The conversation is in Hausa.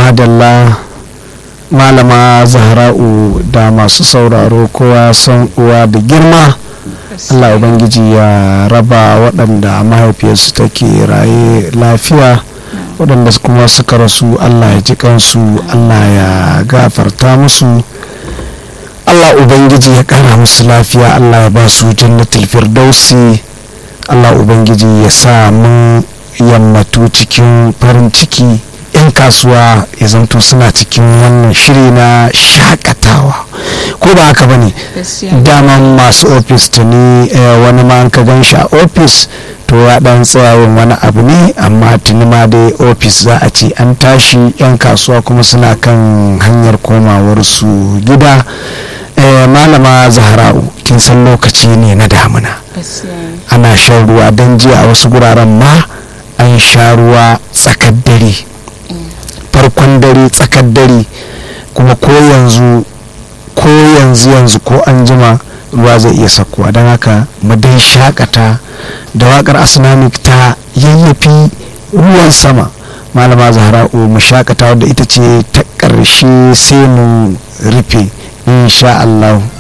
madalla malama zahra'u da masu sauraro kowa san uwa da girma allah ubangiji ya raba waɗanda mahaifiyarsu take raye lafiya waɗanda kuma suka rasu allah ya ji kansu allah ya gafarta musu allah ubangiji ya ƙara musu lafiya allah ya ba su jannatul firdausi allah ubangiji ya sa mun yammatu cikin farin ciki 'yan kasuwa ya zanto suna cikin wannan shiri na shakatawa ko ba haka bane daman masu ofis tuni wani ma ka gan shi a ofis to ya dan tsayawan wani abu ne amma tuni ma dai ofis za a ce an tashi 'yan kasuwa kuma suna kan hanyar komawarsu gida malama zahra'u kin san lokaci ne na damuna ana shan ruwa don jiya a wasu guraren ma an sha ruwa tsakar dare farkon dare tsakar dare kuma ko yanzu ko yanzu yanzu ko an jima ruwa zai iya sakuwa don haka mu dai shakata da wakar asnamik ta yayyafi ruwan sama malama zahra'u mu shakata wadda ita ce ta ƙarshe sai mu rufe insha Allah